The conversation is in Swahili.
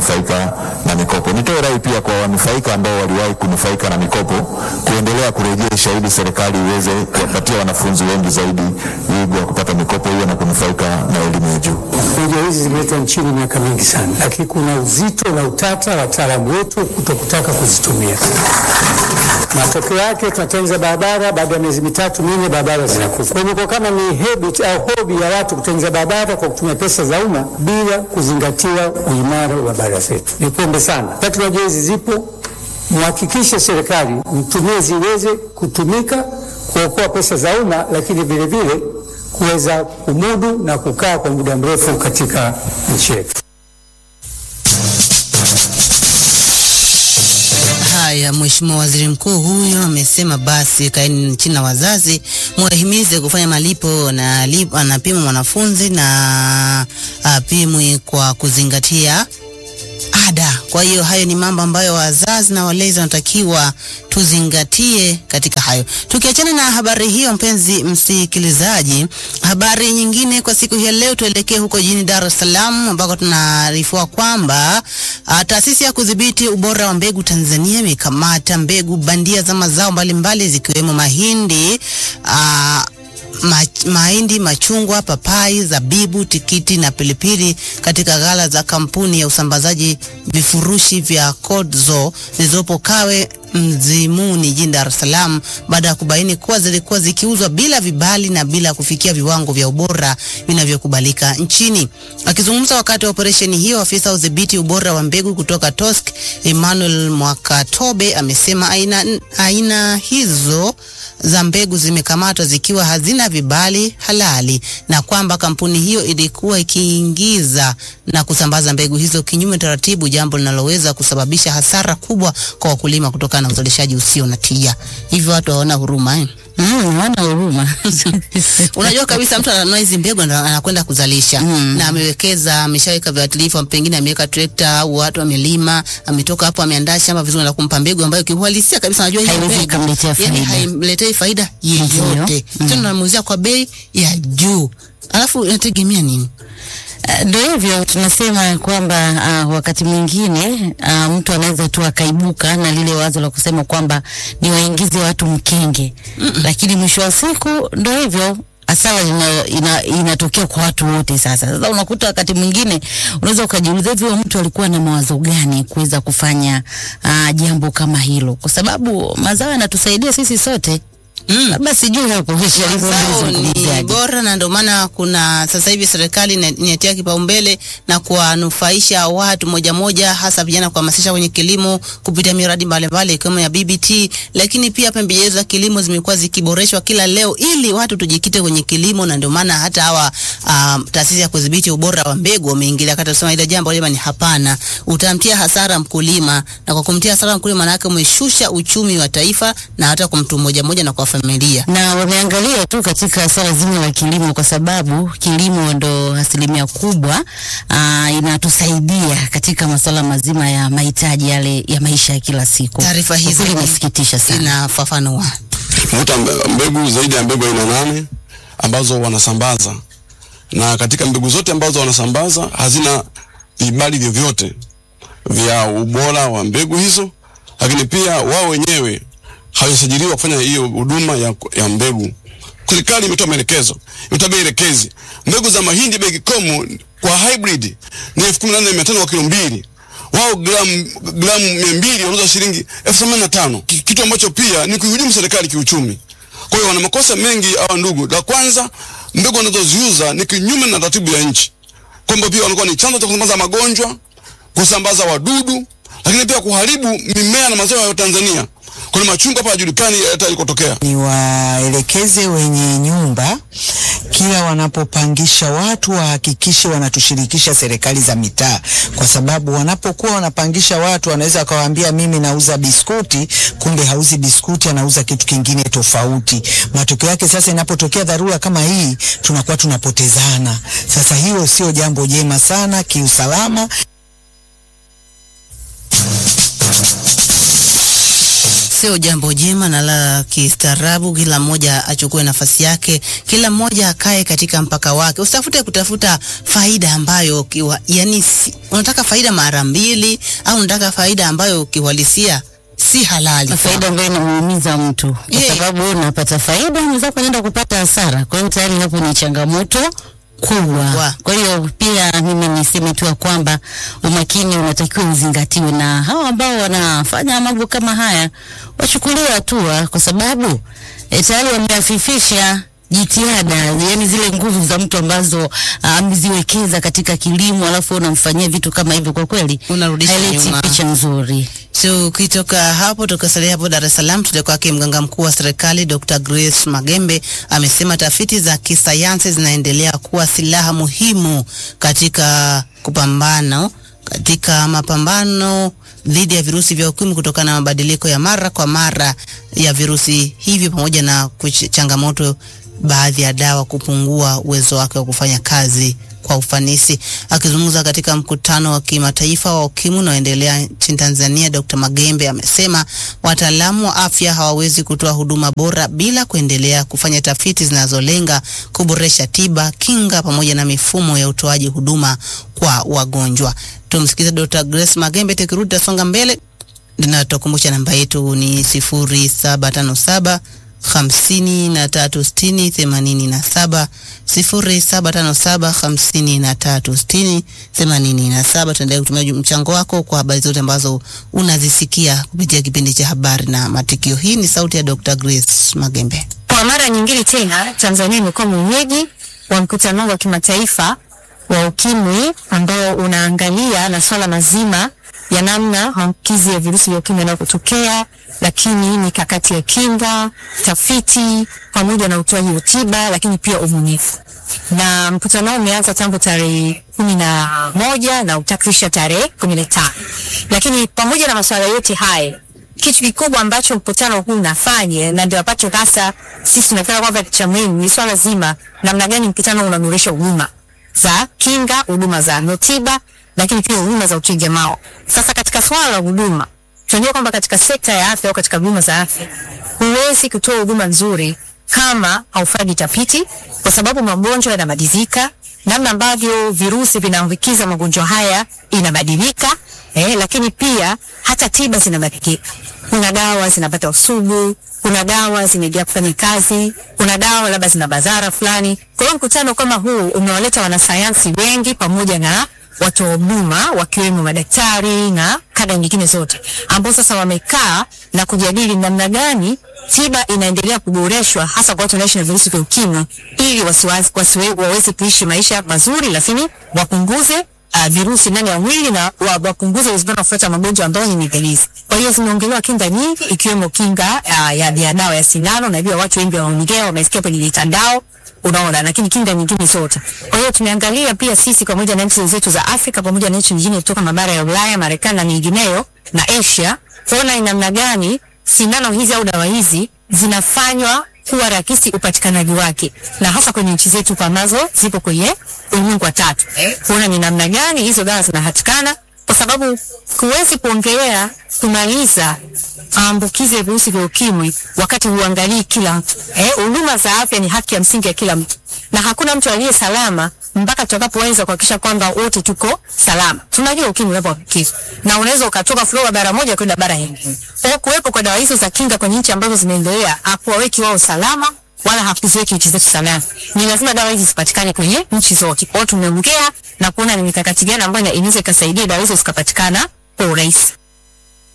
kunufaika na mikopo. Nitoe rai pia kwa wanufaika ambao waliwahi kunufaika na mikopo kuendelea kurejesha ili serikali iweze kuwapatia wanafunzi wengi zaidi wigo wa kupata mikopo hiyo na kunufaika na elimu ya juu. Hoja hizi zimeletwa nchini miaka mingi sana, lakini kuna uzito na utata wataalamu wetu kutokutaka kuzitumia. Matokeo yake tunatengeneza barabara, baada ya miezi mitatu minne barabara zinakufa. Kwa hivyo kama ni habit au hobi ya watu kutengeneza barabara kwa kutumia pesa za umma bila kuzingatia uimara wa barabara zetu, nipombe sana, teknolojia hizi zipo, mhakikishe serikali mtumie ziweze kutumika kuokoa pesa za umma, lakini vile vile kuweza kumudu na kukaa kwa muda mrefu katika nchi yetu. Haya, Mheshimiwa Waziri Mkuu huyo amesema basi kaeni chini na wazazi muwahimize kufanya malipo na lip- anapima mwanafunzi na apimwi kwa kuzingatia ada. Kwa hiyo hayo ni mambo ambayo wazazi na walezi wanatakiwa tuzingatie katika hayo. Tukiachana na habari hiyo, mpenzi msikilizaji, habari nyingine kwa siku hii ya leo, tuelekee huko jijini Dar es Salaam ambako tunaarifiwa kwamba ah, taasisi ya kudhibiti ubora wa mbegu Tanzania imekamata mbegu bandia za mazao mbalimbali zikiwemo mahindi ah, ma, mahindi, machungwa, papai, zabibu, tikiti na pilipili katika ghala za kampuni ya usambazaji vifurushi vya Codzo zilizopo Kawe Mzimuni jijini Dar es Salaam baada ya kubaini kuwa zilikuwa zikiuzwa bila vibali na bila kufikia viwango vya ubora vinavyokubalika nchini. Akizungumza wakati wa operesheni hiyo, afisa wa udhibiti ubora wa mbegu kutoka TOSC Emmanuel Mwakatobe amesema aina, aina hizo za mbegu zimekamatwa zikiwa hazina vibali halali na kwamba kampuni hiyo ilikuwa ikiingiza na kusambaza mbegu hizo kinyume taratibu, jambo linaloweza kusababisha hasara kubwa kwa wakulima kutokana na uzalishaji usio na tija. Hivyo watu hawana huruma eh? Mm, wana huruma. Unajua kabisa mtu ananunua hizi mbegu ndo anakwenda kuzalisha Mm. na amewekeza, ameshaweka viuatilifu, pengine ameweka trekta au watu amelima, ametoka hapo ameandaa shamba vizuri na kumpa mbegu ambayo kiuhalisia kabisa anajua hii Haiwezi mbegu ikamletea yani faida. haimletei faida Ndio. yeyote, Mm. tena namuuzia kwa bei ya juu, alafu inategemea nini? Eh, Ndio hivyo tunasema kwamba uh, wakati mwingine uh, mtu anaweza tu akaibuka na lile wazo la kusema kwamba ni waingize watu mkenge mm lakini mwisho wa siku ndio hivyo hasara ina, ina, inatokea kwa watu wote. Sasa sasa unakuta wakati mwingine unaweza ukajiuliza hivi huyo mtu alikuwa na mawazo gani kuweza kufanya uh, jambo kama hilo, kwa sababu mazao yanatusaidia sisi sote. Mm. Labda sijui hapo Sharifu Mazao ni mzungumzaji. bora na ndio maana kuna sasa hivi serikali ina- inatia kipaumbele na kuwanufaisha watu moja moja, hasa vijana, kuhamasisha kwenye kilimo kupitia miradi mbalimbali ikiwemo ya BBT, lakini pia pembejeo za kilimo zimekuwa zikiboreshwa kila leo ili watu tujikite kwenye kilimo, na ndio maana hata hawa um, taasisi ya kudhibiti ubora wa mbegu wameingilia kati, kusema ile jambo lema ni hapana, utamtia hasara mkulima, na kwa kumtia hasara mkulima, maana yake umeshusha uchumi wa taifa na hata kwa mtu mmoja mmoja na kwa familia. na wameangalia tu katika swala zima la kilimo, kwa sababu kilimo ndo asilimia kubwa aa, inatusaidia katika masuala mazima ya mahitaji yale ya maisha ya kila siku. Taarifa Kwa hizi kweli inasikitisha sana. inafafanua. Tumevuta mbe- mbegu zaidi ya mbegu aina nane ambazo wanasambaza, na katika mbegu zote ambazo wanasambaza hazina vibali vyovyote vya ubora wa mbegu hizo, lakini pia wao wenyewe hawajasajiliwa kufanya hiyo huduma ya, ya mbegu. Serikali imetoa maelekezo, imetoa bei elekezi. Mbegu za mahindi bei kikomo kwa hybrid ni elfu kumi na nne mia tano kwa kilo mbili wao gramu gramu mia mbili wanauza shilingi elfu themanini na tano Ki- kitu ambacho pia ni kuihujumu serikali kiuchumi. Kwa hiyo wana makosa mengi hawa ndugu. La kwanza, mbegu wanazoziuza ni kinyume na taratibu ya nchi, kwamba pia wanakuwa ni chanzo cha kusambaza magonjwa, kusambaza wadudu, lakini pia kuharibu mimea na mazao ya Tanzania. Kuna machungwa hapa hajulikani hata ilikotokea. ni waelekeze wenye nyumba kila wanapopangisha watu wahakikishe wanatushirikisha serikali za mitaa, kwa sababu wanapokuwa wanapangisha watu wanaweza wakawaambia mimi nauza biskuti, kumbe hauzi biskuti, anauza kitu kingine tofauti. Matokeo yake sasa, inapotokea dharura kama hii, tunakuwa tunapotezana. Sasa hilo sio jambo jema sana kiusalama. Sio jambo jema na la kistaarabu. Kila mmoja achukue nafasi yake, kila mmoja akae katika mpaka wake. Usitafute kutafuta faida ambayo kiwa, yani si, unataka faida mara mbili au unataka faida ambayo kiuhalisia si halali. Na faida ambayo inamuumiza mtu kwa Yeah. sababu wewe unapata faida, mwenzako anaenda kupata hasara. Kwa hiyo tayari hapo ni changamoto kubwa. Kubwa. Kwa hiyo pia mimi niseme tu ya kwamba umakini unatakiwa uzingatiwe, na hao ambao wanafanya mambo kama haya wachukuliwe hatua, kwa sababu e, tayari wameafifisha jitihada yani zile nguvu za mtu ambazo ah, ameziwekeza katika kilimo, alafu unamfanyia vitu kama hivyo, kwa kweli Unarudisha haileti nyuma. picha nzuri. So ukitoka hapo tukasalia hapo Dar es Salaam, tuende kwake mganga mkuu wa serikali Dr. Grace Magembe amesema tafiti za kisayansi zinaendelea kuwa silaha muhimu katika kupambana katika mapambano dhidi ya virusi vya ukimwi kutokana na mabadiliko ya mara kwa mara ya virusi hivi pamoja na kuch- changamoto baadhi ya dawa kupungua uwezo wake wa kufanya kazi kwa ufanisi. Akizungumza katika mkutano wa kimataifa wa ukimwi unaoendelea nchini Tanzania, Dr. Magembe amesema wataalamu wa afya hawawezi kutoa huduma bora bila kuendelea kufanya tafiti zinazolenga kuboresha tiba, kinga pamoja na mifumo ya utoaji huduma kwa wagonjwa. Tumsikize Dr. Grace Magembe, tukirudi tasonga mbele na tutakumbusha namba yetu ni sifuri saba tano saba hamsini na tatu sitini themanini na saba sifuri saba tano saba hamsini na tatu sitini themanini na saba. Tuendelee kutumia mchango wako kwa habari zote ambazo unazisikia kupitia kipindi cha habari na matukio. Hii ni sauti ya Dr. Grace Magembe. Kwa mara nyingine tena Tanzania imekuwa mwenyeji wa mkutano wa kimataifa wa ukimwi ambao unaangalia na swala mazima ya namna maambukizi ya virusi vya ukimwi yanayotokea, lakini mikakati ya kinga, tafiti pamoja na utoaji wa tiba, lakini pia ubunifu. Na mkutano huu umeanza tangu tarehe kumi na moja na utakwisha tarehe kumi na tano. Lakini pamoja na masuala yote haya kitu kikubwa ambacho mkutano huu unafanya na ndio ambacho hasa sisi tunafikiri kwamba cha muhimu ni swala zima namna gani mkutano unanurisha huduma za kinga, huduma za tiba, lakini pia huduma za utengemao. Sasa katika swala la huduma, tunajua kwamba katika sekta ya afya au katika huduma za afya huwezi kutoa huduma nzuri kama haufanyi tafiti, kwa sababu magonjwa yanabadilika, namna ambavyo virusi vinaambukiza magonjwa haya inabadilika, eh, lakini pia hata tiba zinabadilika. Kuna dawa zinapata usugu, kuna dawa zimejaa kufanya kazi, kuna dawa labda zina madhara fulani. Kwa hiyo mkutano kama huu umewaleta wanasayansi wengi pamoja na watu wa huduma wakiwemo madaktari na kada nyingine zote ambao sasa wamekaa na kujadili namna gani tiba inaendelea kuboreshwa hasa kwa watu wanaishi na virusi vya ukimwi ili wasiwazi- wasiwe- waweze kuishi maisha mazuri, lakini wapunguze uh, virusi ndani ya mwili na wa- wapunguze uwezekano wa kupata magonjwa ambayo ni mepelezi. Kwa hiyo zimeongelewa kinga nyingi ikiwemo kinga uh, ya, ya dawa ya sindano. Najua watu wengi wanaongea, wamesikia kwenye mitandao unaona, lakini kinga nyingine zote. Kwa hiyo tumeangalia pia sisi pamoja na nchi zetu za Afrika pamoja na nchi nyingine kutoka mabara ya Ulaya, Marekani na nyingineyo na Asia, kuona ni namna gani sindano hizi au dawa hizi zinafanywa kuwa rahisi upatikanaji wake, na hasa kwenye nchi zetu ambazo zipo kwenye ulimwengu wa tatu, kuona ni namna gani hizo dawa zinapatikana, kwa sababu huwezi kuongelea kumaliza maambukizi ya virusi vya ukimwi wakati huangalii kila mtu. Eh, huduma za afya ni haki ya msingi ya kila mtu, na hakuna mtu aliye salama mpaka tutakapoweza kuhakikisha kwamba wote tuko salama. Tunajua ukimwi unapoambukizwa na unaweza ukatoka Florida bara moja kwenda bara nyingine. Kwa hiyo kuwepo kwa dawa hizo za kinga kwenye nchi ambazo zimeendelea hakuwaweki wao salama wala hakuziweki nchi zetu salama. Ni lazima dawa hizi zipatikane kwenye nchi zote. Kwa hiyo tumeongea na kuona ni mikakati gani ambayo inaweza ikasaidia dawa hizo zikapatikana kwa urahisi.